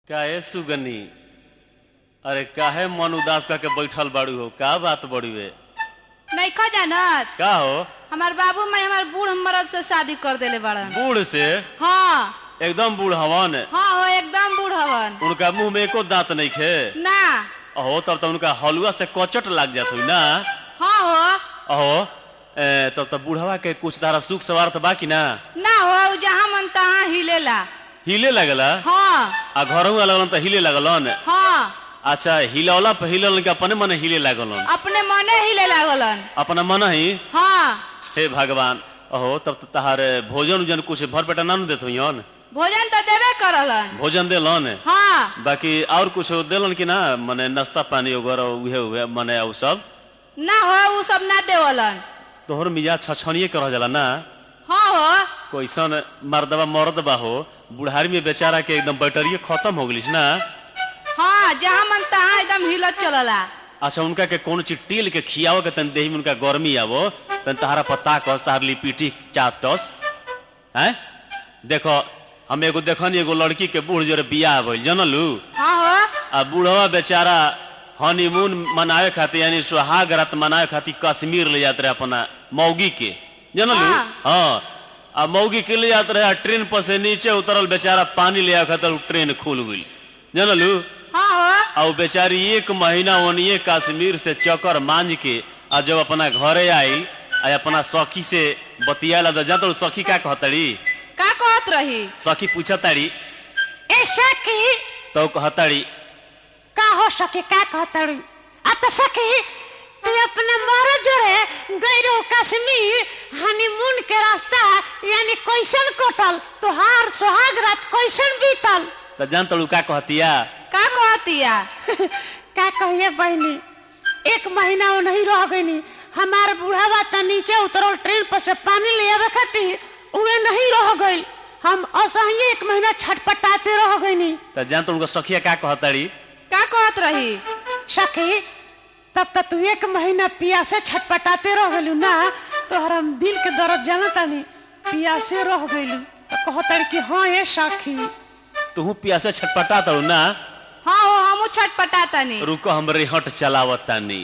काहे सुगनी अरे काहे मन उदास करके बैठल बाड़ू हो का बात बड़ी वे नइखा जानत का हो हमार बाबू माई हमार बूढ़ मर्द से शादी कर देले बड़न बूढ़ से हाँ एकदम बूढ़ हवन हाँ हो एकदम बूढ़ हवन उनका मुंह में एको दांत नहीं खे ना अहो तब तो उनका हलुआ से कचट लग जात हुई ना हाँ हो अहो ए, तब तो बूढ़वा के कुछ तारा सुख सवार तो बाकी ना ना हो उ जहाँ मन तहाँ हिलेला हिले लगला हाँ आ घरों लगलन तो हिले लगलन हाँ अच्छा हिलौला पे हिलल के अपने मन हिले लगलन अपने मने हिले लागलन अपना मन ही हाँ हे भगवान अहो तब तो तहार भोजन उजन कुछ भर पेटा ना देत हुईन भोजन तो देवे करलन भोजन देलन हाँ बाकी और कुछ देलन कि ना मने नाश्ता पानी वगैरह उहे उहे मने उ सब ना हो उ सब ना देवलन तोहर मिजाज छछनिए कर जाला ना हाँ हो कोइसन मर्दबा मर्द बा हो बुढ़ारी में बेचारा के एकदम बैटरिए खत्म हो गलिस ना हाँ जहाँ मन तहाँ एकदम हिलत चलला अच्छा उनका के कौन चीज टील के खियाओ के तन देही में उनका गर्मी आवो तन तहारा पत्ता कस तहार लिपीटी चाटस हैं देखो हम एगो देखनी एगो लड़की के बूढ़ जोरे बियाह भइल जनलू हाँ हो आ बूढ़वा बेचारा हनीमून मनावे खातिर यानी सुहाग रात मनावे खातिर कश्मीर ले जाते रहे अपना मौगी के जनलू हाँ। हाँ आ मौगी के ले जाते रहे आ ट्रेन पर से नीचे उतरल बेचारा पानी ले आवे खातिर उ ट्रेन खुल गई जनलू हाँ हो आ उ बेचारी एक महीना ओनिए कश्मीर से चक्कर मांझ के आ जब अपना घरे आई आ अपना सखी से बतियाला तो जाता सखी का कहतड़ी का कहत रही सखी पूछताड़ी ए सखी तो कहताड़ी का हो सके का कहतड़ू आ तो सखी तू अपने मरद जोरे गई रहो कश्मीर हनीमून के रास्ता यानी कैसन कटल तोहार सुहाग रात कैसन बीतल तो जानता का कहतिया का कहतिया का कहिए बहनी एक महीना वो नहीं रह गई हमार बूढ़ावा त नीचे उतरल ट्रेन पर से पानी ले आवे खातिर उहे नहीं रह गई हम असही एक महीना छटपटाते रह गई तो जानता उनका सखिया का कहताड़ी का कहत रही सखी तब तक तू एक महीना पियासे छटपटाते रह गलू ना तोहर हम दिल के दर्द जानतानी पियासे रह गलू तो कहतर कि हाँ ये सखी तू पियासे छटपटा तड़ू ना हाँ हो हमू छटपटा तनी रुको हम रेहट चलावतानी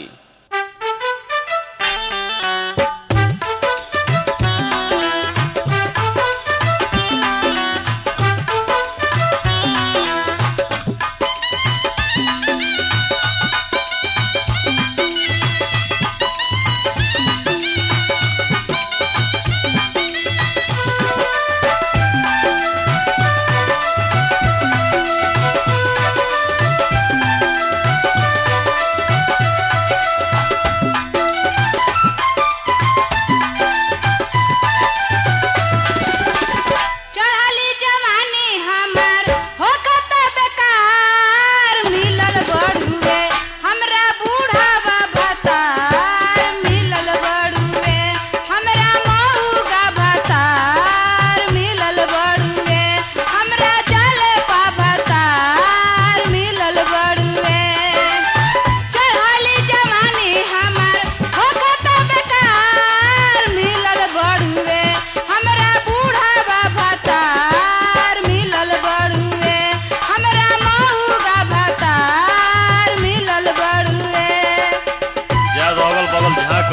चढ़ली जवानी हमर होखत बेकार मिलल बड़ुए हमरा बूढ़ावा भतार मिलल बड़ुए हमरा मऊगा भतार मिलल बड़ुए हमरा जलपा भतार मिलल बड़ुए चढ़ली जवानी हमर होखत बेकार मिलल बड़ुए हमरा बूढ़ावा भतार मिलल बड़ुए हमरा मऊगा भतार मिलल बड़ुए जा अगल बगल झाँक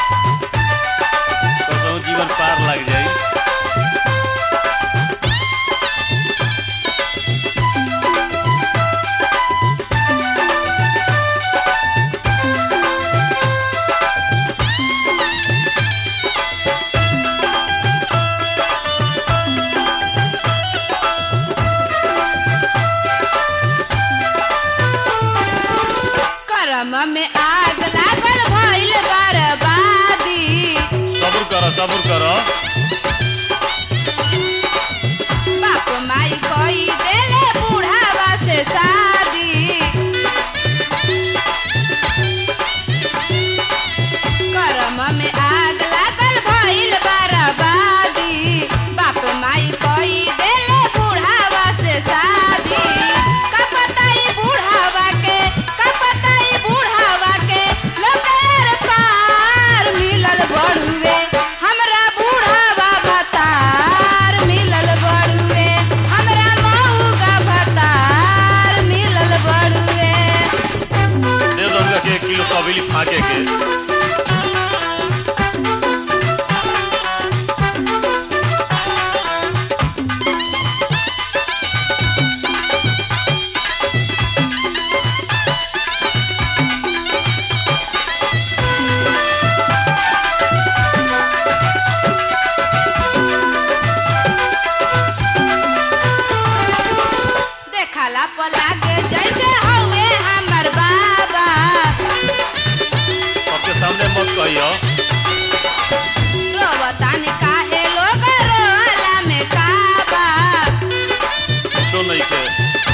कसहु जीवन पार लग जाई करम में आग लागल भइल बर्बादी सब्र करो सब्र करो बाप माई कोई देले बूढ़ावा से शादी करम में आग लागल भइल बर्बादी बाप माई कोई देले बूढ़ावा से शादी का पता ई बूढ़ावा के का पता ई बूढ़ावा देखला पलागे जैसे हवे हमर बाबा सबके सामने मत कहियो रोवतानी काहे लोग रोला में काबा कुछो नहीं के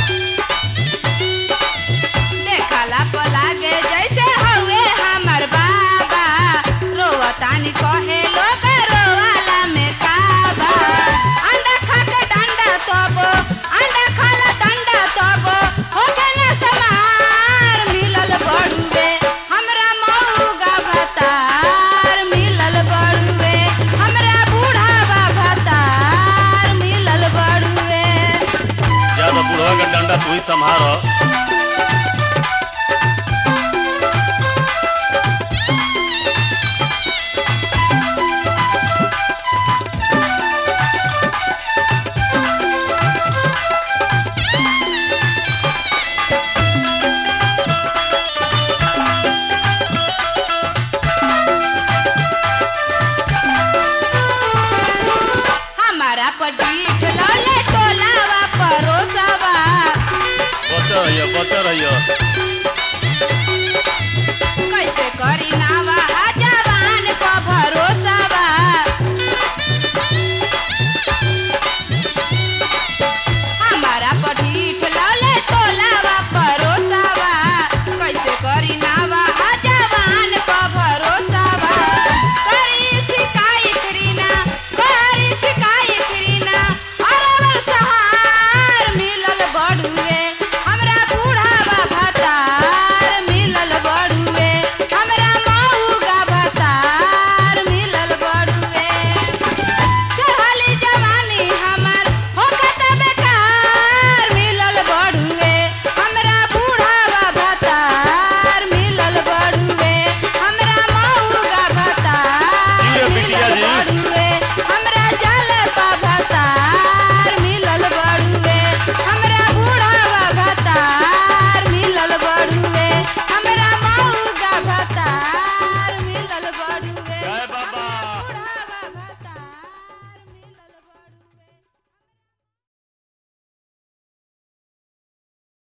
देखला पलागे जैसे हवे हमर बाबा रोवतानी कहे लोग रोवाला में काबा अंडा खा के डंडा तब अंडा खाला डंडा तब हो गया समार मिलल बड़ुए हमरा मऊगा भतार मिलल बड़ुए हमरा बूढ़ावा भतार मिलल बड़ुए ज्यादा बुढ़वा का डंडा तू ही संभारो हमारा पटीठ लौले टोलावा परोसवा बच रहियो बच रहियो